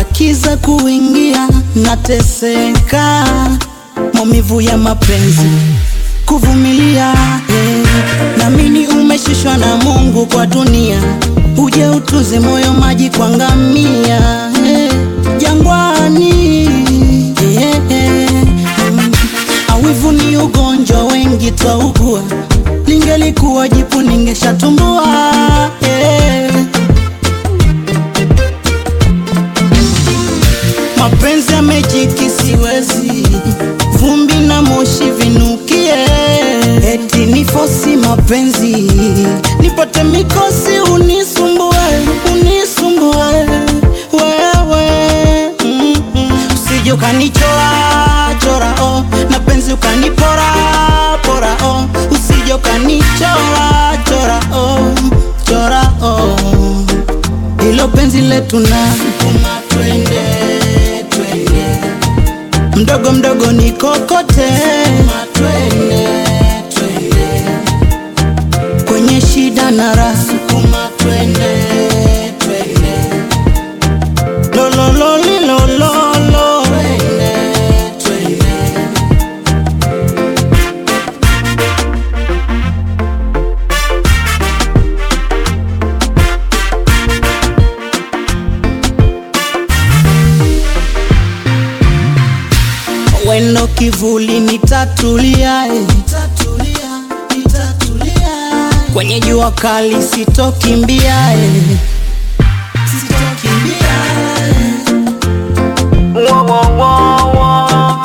kiza kuingia, nateseka, maumivu ya mapenzi kuvumilia eh. Namini umeshushwa na Mungu kwa dunia, uje utuze moyo, maji kwa ngamia eh. Jangwani eh, eh. Mm. Awivu ni ugonjwa wengi twaugua, lingelikuwa jipu ningeshatumbua eh. Mapenzi yamejiki, siwezi vumbi na moshi vinukie, eti nifosi mapenzi nipate mikosi, unisumbue unisumbue wewe mm -mm. Usije ukanichora chora oh, na penzi ukanipora pora oh, usije ukanichora chora oh, chora oh hilo penzi letu na sukuma twende twende, mdogo mdogo ni kokote, sukuma twende twende, kwenye shida na raha, sukuma twende twende, lolololi lololo, twende twende. Weno kivuli nitatulia, eh. Nitatulia, nitatulia. Kwenye jua kali sitokimbia eh. Sitokimbia, eh. Wo, wo, wo, wo.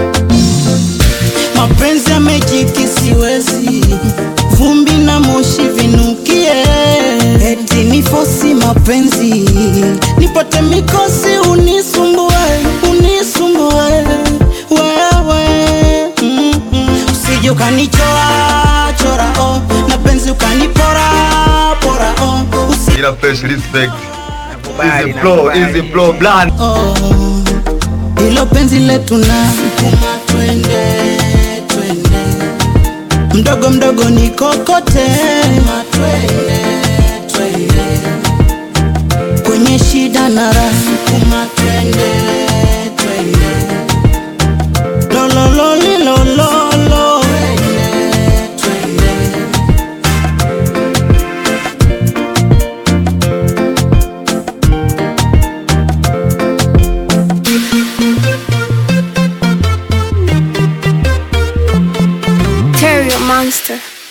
Mapenzi yamejiki, siwezi vumbi na moshi vinukie, eti nifosi mapenzi nipate mikosi, unisumbue unisumbue wewe mm -mm. Usije ukanichora chora oh, na penzi ukanipora pora oh, usi Ila fresh respect. Nakubali, Easy flow, nakubali. easy flow, bland. oh, hilo penzi letu na sukuma twende twende, mdogo mdogo ni kokote, sukuma twende twende, kwenye shida na raha, sukuma twende twende, lolololi lololo, twende twende. Terrio Monster.